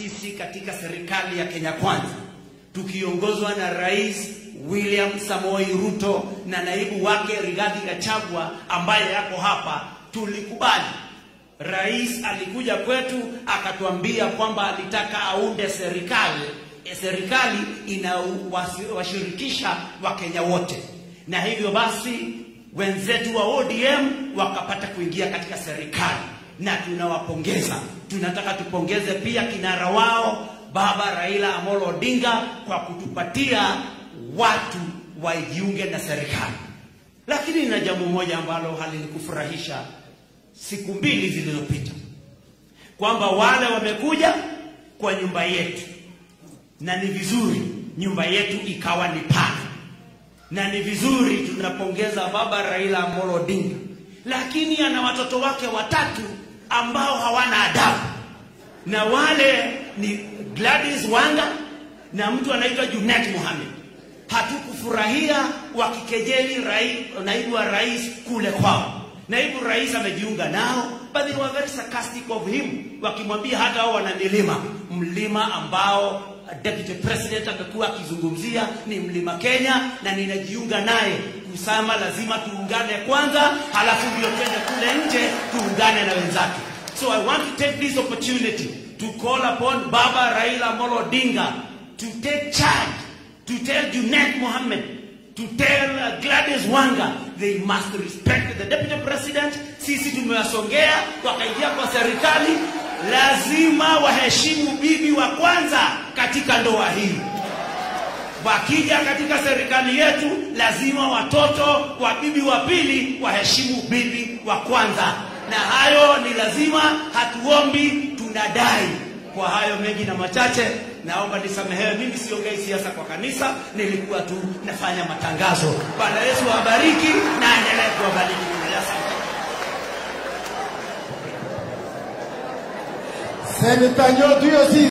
sisi katika serikali ya Kenya Kwanza tukiongozwa na Rais William Samoei Ruto na naibu wake Rigathi Gachagua ambaye yako hapa, tulikubali. Rais alikuja kwetu akatuambia kwamba alitaka aunde serikali e, serikali inawashirikisha Wakenya wote, na hivyo basi wenzetu wa ODM wakapata kuingia katika serikali na tunawapongeza. Tunataka tupongeze pia kinara wao Baba Raila Amolo Odinga kwa kutupatia watu wajiunge na serikali. Lakini na jambo moja ambalo halinikufurahisha siku mbili zilizopita, kwamba wale wamekuja kwa nyumba yetu, na ni vizuri nyumba yetu ikawa ni pana, na ni vizuri tunapongeza Baba Raila Amolo Odinga, lakini ana watoto wake watatu ambao hawana adabu, na wale ni Gladys Wanga na mtu anaitwa Junet Mohamed. Hatukufurahia wakikejeli rai, naibu wa rais kule kwao. Naibu rais amejiunga nao, but they were very sarcastic of him, wakimwambia hata wao wana milima, mlima ambao deputy president amekuwa akizungumzia ni mlima Kenya, na ninajiunga naye kusema lazima tuungane kwanza, halafu ndio twende kule nje tuungane na wenzake. So I want to take this opportunity to call upon Baba Raila Amolo Odinga to take charge, to tell Junet Mohammed, to tell uh, Gladys Wanga they must respect the deputy president. Sisi tumewasongea wakaingia kwa serikali, lazima waheshimu bibi wa kwanza katika ndoa hii. Wakija katika serikali yetu, lazima watoto wa bibi wa pili waheshimu bibi wa kwanza, na hayo ni lazima, hatuombi, tunadai. Kwa hayo mengi na machache, naomba nisamehewe. Mimi siongei siasa kwa kanisa, nilikuwa tu nafanya matangazo. Bwana Yesu awabariki na aendelee kuwabariki. Asante. Seneta Nyotu hiyo si